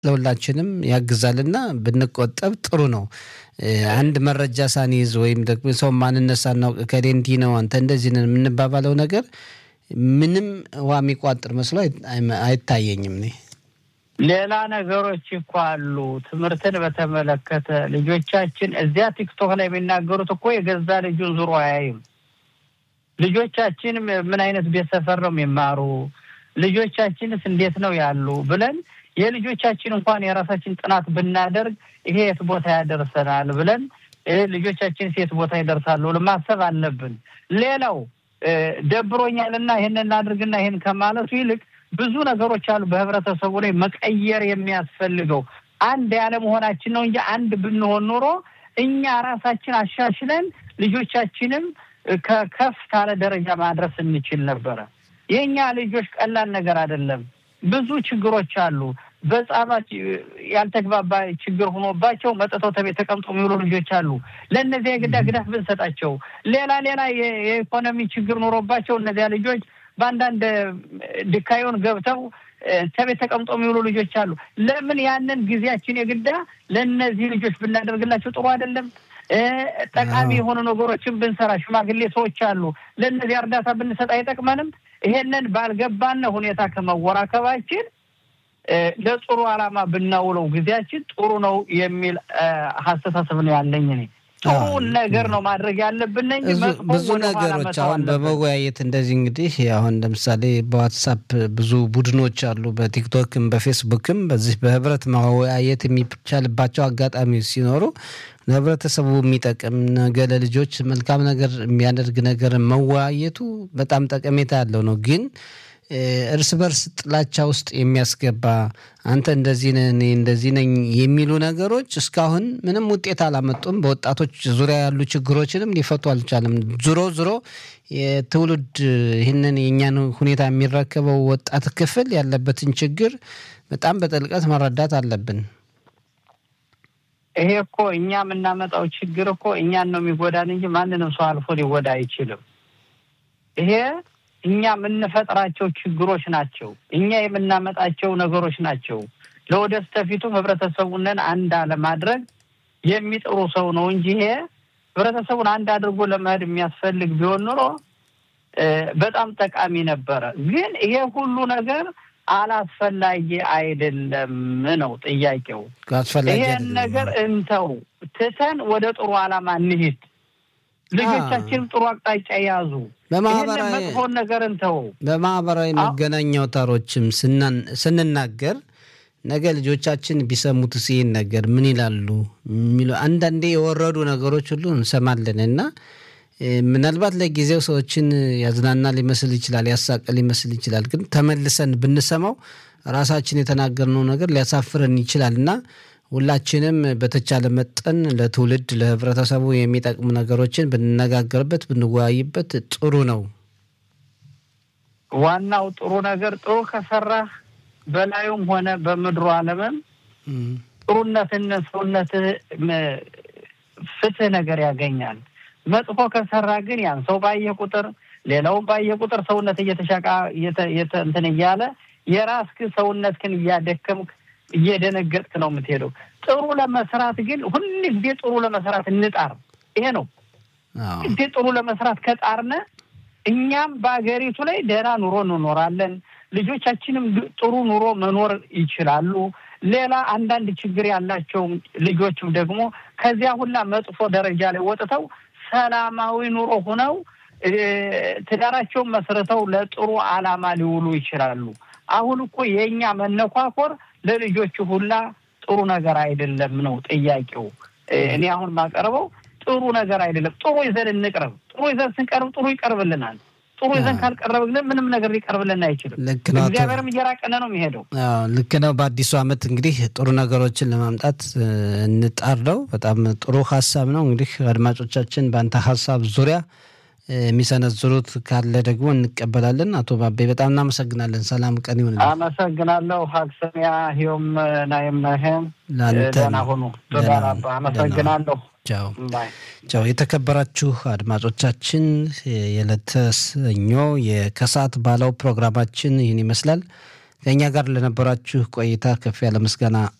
ለሁላችንም ያግዛልና ብንቆጠብ ጥሩ ነው። አንድ መረጃ ሳንይዝ ወይም ደግሞ ሰው ማንነት ሳናውቅ ከሌ እንዲህ ነው አንተ እንደዚህ ነን የምንባባለው ነገር ምንም ውሃ የሚቋጥር መስሎ አይታየኝም። እኔ ሌላ ነገሮች እኮ አሉ። ትምህርትን በተመለከተ ልጆቻችን እዚያ ቲክቶክ ላይ የሚናገሩት እኮ የገዛ ልጁን ዙሮ አያይም። ልጆቻችን ምን አይነት ቤት ሰፈር ነው የሚማሩ፣ ልጆቻችንስ እንዴት ነው ያሉ ብለን የልጆቻችን እንኳን የራሳችን ጥናት ብናደርግ ይሄ የት ቦታ ያደርሰናል ብለን ልጆቻችንስ የት ቦታ ይደርሳሉ ማሰብ አለብን። ሌላው ደብሮኛልና ይህን እናድርግና ይህን ከማለቱ ይልቅ ብዙ ነገሮች አሉ በህብረተሰቡ ላይ መቀየር የሚያስፈልገው አንድ ያለመሆናችን ነው እንጂ አንድ ብንሆን ኑሮ እኛ ራሳችን አሻሽለን ልጆቻችንም ከከፍ ካለ ደረጃ ማድረስ እንችል ነበረ። የእኛ ልጆች ቀላል ነገር አይደለም። ብዙ ችግሮች አሉ። በጻባት ያልተግባባ ችግር ሆኖባቸው መጥተው ተቤት ተቀምጠው የሚውሉ ልጆች አሉ። ለእነዚያ የግዳ ግዳፍ ብንሰጣቸው፣ ሌላ ሌላ የኢኮኖሚ ችግር ኖሮባቸው እነዚያ ልጆች በአንዳንድ ድካዮን ገብተው ተቤት ተቀምጠው የሚውሉ ልጆች አሉ። ለምን ያንን ጊዜያችን የግዳ ለእነዚህ ልጆች ብናደርግላቸው ጥሩ አይደለም? ጠቃሚ የሆኑ ነገሮችን ብንሰራ ሽማግሌ ሰዎች አሉ። ለእነዚህ እርዳታ ብንሰጥ አይጠቅመንም? ይሄንን ባልገባነ ሁኔታ ከመወራከባችን ለጥሩ ዓላማ ብናውለው ጊዜያችን ጥሩ ነው የሚል አስተሳሰብ ነው ያለኝ እኔ። ጥሩ ነገር ነው ማድረግ ያለብን እንጂ ብዙ ነገሮች አሁን በመወያየት እንደዚህ እንግዲህ አሁን ለምሳሌ በዋትሳፕ ብዙ ቡድኖች አሉ፣ በቲክቶክም በፌስቡክም በዚህ በህብረት መወያየት የሚቻልባቸው አጋጣሚዎች ሲኖሩ ለህብረተሰቡ የሚጠቅም ነገ ለልጆች መልካም ነገር የሚያደርግ ነገር መወያየቱ በጣም ጠቀሜታ ያለው ነው ግን እርስ በርስ ጥላቻ ውስጥ የሚያስገባ አንተ እንደዚህ ነህ እኔ እንደዚህ ነኝ የሚሉ ነገሮች እስካሁን ምንም ውጤት አላመጡም። በወጣቶች ዙሪያ ያሉ ችግሮችንም ሊፈቱ አልቻለም። ዞሮ ዞሮ የትውልድ ይህንን የእኛን ሁኔታ የሚረከበው ወጣት ክፍል ያለበትን ችግር በጣም በጥልቀት መረዳት አለብን። ይሄ እኮ እኛ የምናመጣው ችግር እኮ እኛን ነው የሚጎዳን እንጂ ማንንም ሰው አልፎ ሊጎዳ አይችልም። ይሄ እኛ የምንፈጥራቸው ችግሮች ናቸው። እኛ የምናመጣቸው ነገሮች ናቸው። ለወደፊቱም ህብረተሰቡንን አንድ ለማድረግ የሚጥሩ ሰው ነው እንጂ ይሄ ህብረተሰቡን አንድ አድርጎ ለመሄድ የሚያስፈልግ ቢሆን ኑሮ በጣም ጠቃሚ ነበረ። ግን ይሄ ሁሉ ነገር አላስፈላጊ አይደለም ነው ጥያቄው። ይሄን ነገር እንተው፣ ትተን ወደ ጥሩ ዓላማ እንሂድ። ልጆቻችንም ጥሩ አቅጣጫ የያዙ በማህበራዊ መጥፎን ነገር እንተው። በማህበራዊ መገናኛ አውታሮችም ስንናገር ነገ ልጆቻችን ቢሰሙት ይህን ነገር ምን ይላሉ የሚሉ አንዳንዴ የወረዱ ነገሮች ሁሉ እንሰማለን እና ምናልባት ለጊዜው ሰዎችን ያዝናና ሊመስል ይችላል፣ ያሳቀ ሊመስል ይችላል። ግን ተመልሰን ብንሰማው ራሳችን የተናገርነው ነገር ሊያሳፍረን ይችላል እና ሁላችንም በተቻለ መጠን ለትውልድ ለህብረተሰቡ የሚጠቅሙ ነገሮችን ብንነጋገርበት ብንወያይበት ጥሩ ነው። ዋናው ጥሩ ነገር ጥሩ ከሰራህ በላዩም ሆነ በምድሩ ዓለምም ጥሩነትን ሰውነትህ ፍትህ ነገር ያገኛል። መጥፎ ከሰራ ግን ያን ሰው ባየ ቁጥር ሌላውን ባየ ቁጥር ሰውነት እየተሻቃ እንትን እያለ የራስህ ሰውነትህን እያደከምክ እየደነገጥክ ነው የምትሄደው። ጥሩ ለመስራት ግን ሁል ጊዜ ጥሩ ለመስራት እንጣር። ይሄ ነው ጊዜ ጥሩ ለመስራት ከጣርነ እኛም በሀገሪቱ ላይ ደህና ኑሮ እንኖራለን። ልጆቻችንም ጥሩ ኑሮ መኖር ይችላሉ። ሌላ አንዳንድ ችግር ያላቸው ልጆችም ደግሞ ከዚያ ሁላ መጥፎ ደረጃ ላይ ወጥተው ሰላማዊ ኑሮ ሆነው ትዳራቸውን መስርተው ለጥሩ ዓላማ ሊውሉ ይችላሉ። አሁን እኮ የእኛ መነኳኮር ለልጆቹ ሁላ ጥሩ ነገር አይደለም ነው ጥያቄው። እኔ አሁን ማቀርበው ጥሩ ነገር አይደለም። ጥሩ ይዘን እንቅረብ። ጥሩ ይዘን ስንቀርብ ጥሩ ይቀርብልናል። ጥሩ ይዘን ካልቀረብ ግን ምንም ነገር ሊቀርብልን አይችልም። ልክ ነው። እግዚአብሔርም እየራቀነ ነው የሚሄደው። ልክ ነው። በአዲሱ ዓመት እንግዲህ ጥሩ ነገሮችን ለማምጣት እንጣር ነው። በጣም ጥሩ ሀሳብ ነው። እንግዲህ አድማጮቻችን በአንተ ሀሳብ ዙሪያ የሚሰነዝሩት ካለ ደግሞ እንቀበላለን። አቶ ባቤ በጣም እናመሰግናለን። ሰላም ቀን ይሁን። አመሰግናለሁ። ሀክሰሚያ ሂዮም ናይም ናይም ለአንተ ደህና ሁኑ። ተዳራባ አመሰግናለሁ። ቻው ቻው። የተከበራችሁ አድማጮቻችን የዕለተ ሰኞ የከሰዓት ባለው ፕሮግራማችን ይህን ይመስላል። ከእኛ ጋር ለነበራችሁ ቆይታ ከፍ ያለ ምስጋና